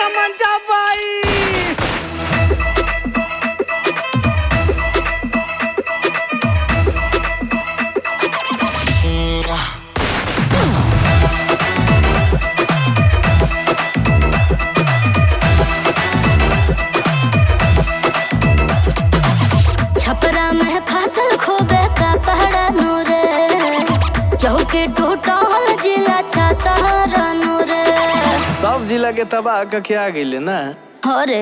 तमंचा पाई छपरा में फाटल खोबे का पहड़ा नूरे चौके टूटल जिला छाता नूरे सब जिला के तबाह कके आ गइले ना अरे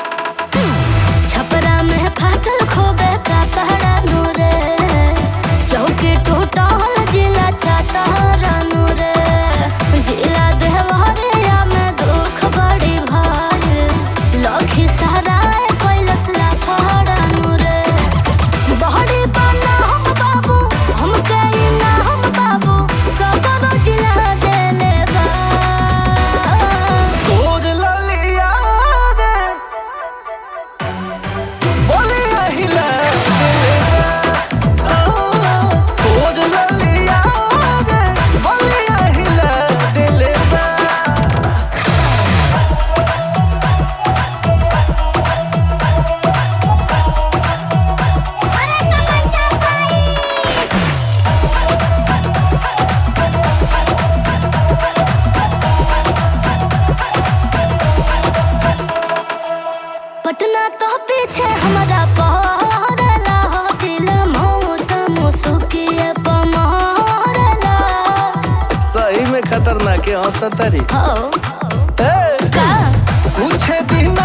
छपरा में फाटल खोबे का पहड़ा नूरे चौके टूटल जिला छाता नूरे जिला देवरिया में दुख बड़ी भाई लखी सराय कैलस ला फहरा नूरे बहरी बना हम बाबू हम कई ना हम बाबू सबरो जिला देले बा तोर ललिया गे बोलिया हिला तोर ललिया गे बोलिया हिला दिले बा पटना तो पीछे हमारा पहरला हो दिल मौत मुसुकिए पमहरला सही में खतरनाक है हंसतरी हो ए का कुछ दिन